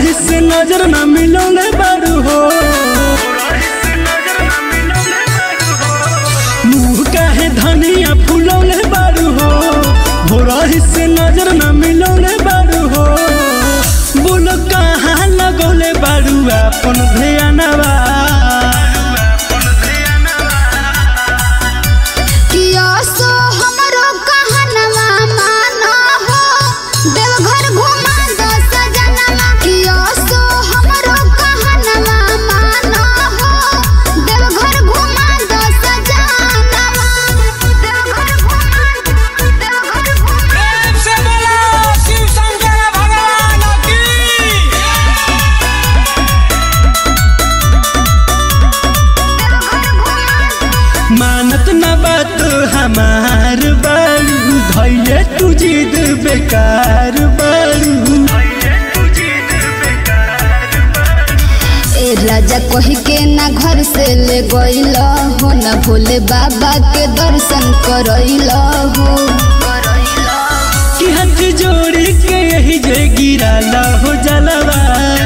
भोरही से नजर न मिलौले बारू हो मुँह काहे धनिया फुलौले बारू हो भोरही से नजर न मिलौले बारू हो बोलो कहाँ लगौले बारू अपन ध्यानवा किया सो हमरो कहनवा माना हो देवघर घुमा दो सजनवा किया सो हमरो कहनवा माना हो देवघर घुमा दो सजनवा देवघर घुमा देवघर घुमा प्रेम से बोलो शिव शंकर भगवान की मानत न बात हमार बारू धैले तू जिद बेकार बारू ए राजा कही के ना घर से ले गइल हो ना भोले बाबा के दर्शन करइल हो कि हाथ जोड़ी के यही जे गिराला हो जलवा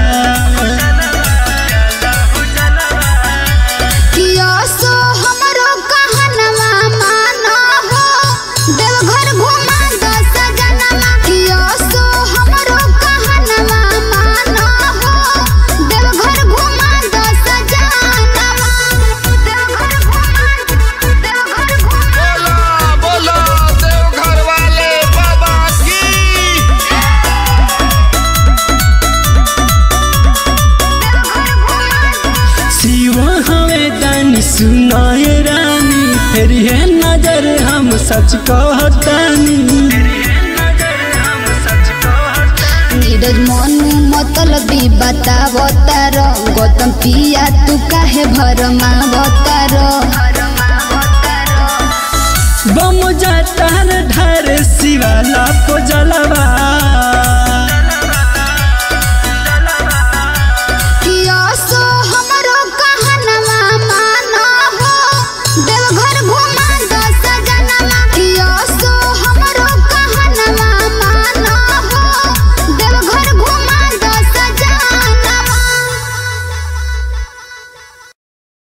किया सो हमरो कहनवा माना हो देवघर घुमा दो सजनवा किया सो हमरो कहनवा माना हो देवघर घुमा दो सजनवा देवघर घुमा देवघर घुमा बोलो बोलो देवघर वाले बाबा की शिव हमें दानी सुनाए रानी फिर है नजर हम सच कहतानी नीरज मनु मतलबी बतावतार गौतम पिया तू काहे भरमावतार बम जाता ढार शिवाला को जलवा